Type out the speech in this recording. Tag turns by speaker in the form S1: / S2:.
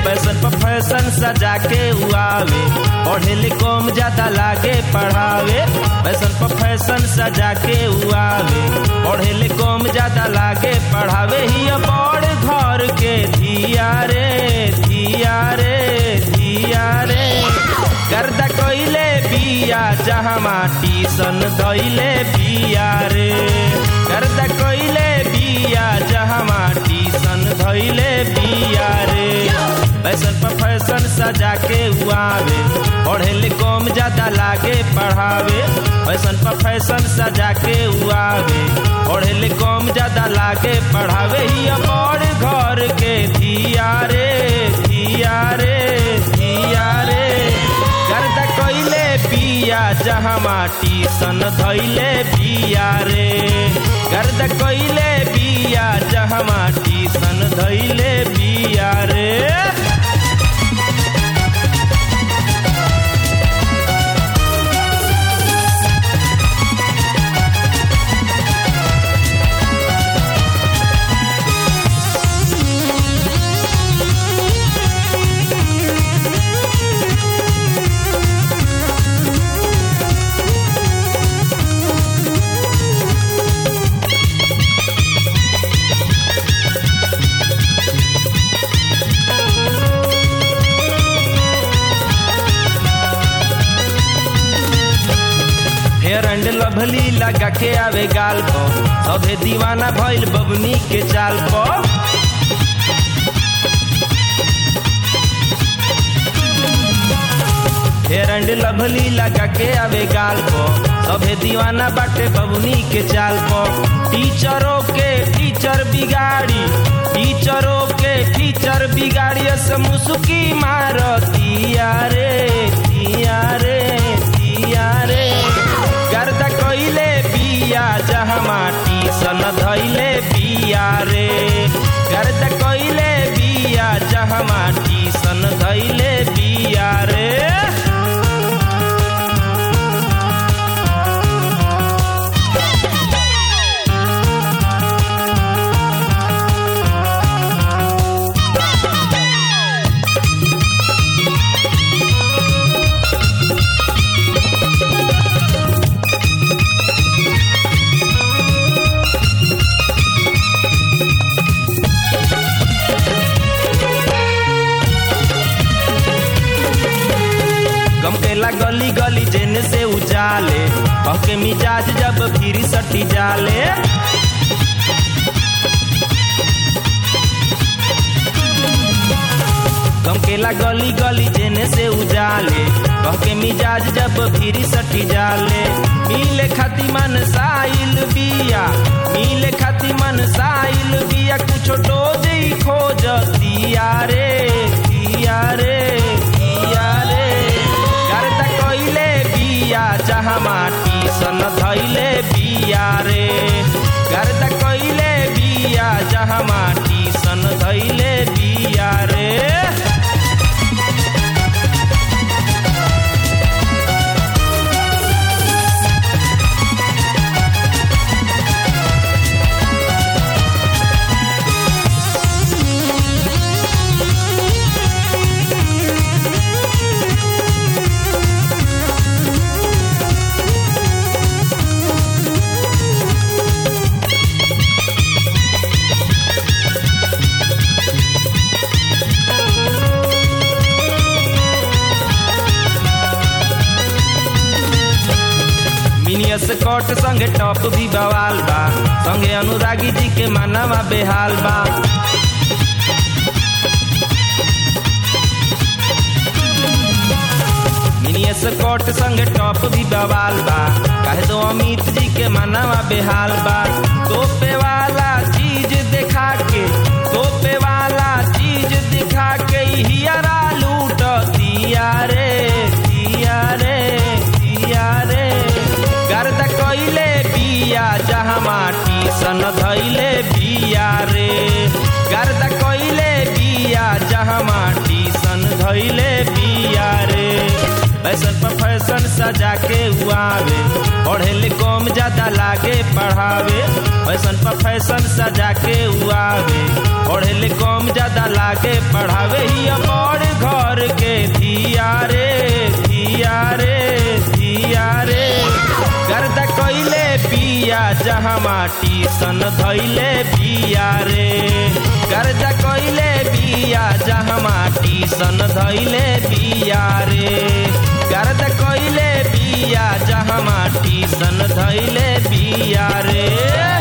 S1: fashion पर fashion सजा के उआवे पढ़े ले कम ज्यादा लागे पढ़ावे फैशन पर फैशन सजा के उआवे पढ़े ले कम ज्यादा लागे पढ़ावे ही बड़ घर के धिया रे धिया रे धिया रे गर्दा कइले बिया जहाँ माटी सन धइले बिया रे गर्दा कइले बिया जहाँ माटी सन धइले बिया रे फैशन पर फैशन सजा के उआवे पढ़े ले कम ज्यादा लागे पढ़ावे फैशन पर फैशन सजा के उआवे पढ़े ले कम ज्यादा लागे पढ़ावे ही बड़ घर के धिया रे धिया रे धिया रे गर्दा कइले बिया जहाँ माटी सन धइले बिया रे गर्दा कइले बिया जहाँ माटी सन धइले बिया रे फेयर एंड लवली लगा के आवे गाल को सभे दीवाना भइल बबनी के चाल को फेयर एंड लवली लगा के आवे गाल को सभे दीवाना बाटे बबनी के चाल को टीचरों के टीचर बिगाड़ी टीचरों के टीचर बिगाड़ी से मुसुकी मारतिया रे तिया रे तिया रे गर्दा कइले बिया जहाँ माटी सन धइले बिया रे गर्दा कइले बिया जहाँ माटी सन धइले बिया रे गमकेला गली गली जेने से उजाले कहके मिजाज जब फिर सटी जाले गमकेला गली गली जेने से उजाले कहके मिजाज जब फिर सटी जाले मिले खाती मन साइल बिया मिले खाती मन साइल बिया कुछो डोज ही खोज दिया रे दिया रे दिया रे गर्दा कइले बिया जहाँ माटी सन धइले बिया रे गर्दा कइले बिया जहाँ माटी सन धइले बिया रे मिनियस कट संगे टॉप भी बवाल बा संगे अनुरागी जी के मानवा बेहाल बा मिनियस कट संगे टॉप भी बवाल बा कहे दो अमित जी के मानवा बेहाल बा तोपे वाला चीज दिखा के तोपे वाला चीज दिखा के हियरा लूट दिया रे दिया रे दिया रे गर्दा कइले बिया जहाँ माटी सन धइले बिया रे गर्दा कइले बिया जहाँ माटी सन धइले बिया रे फैशन पर फैशन सजा के उआवे पढ़े कम ज्यादा लागे पढ़ावे फैशन पर फैशन सजा के उआवे पढ़े कम ज्यादा लागे पढ़ावे ही बड़ घर के धिया रे धिया रे धिया रे गर्द कैले बिया जहाँ माटी सन धैले बिया रे गर्द कैले बिया जहाँ माटी सन धैले बिया रे गर्द कैले बिया जहाँ माटी सन धैले बिया रे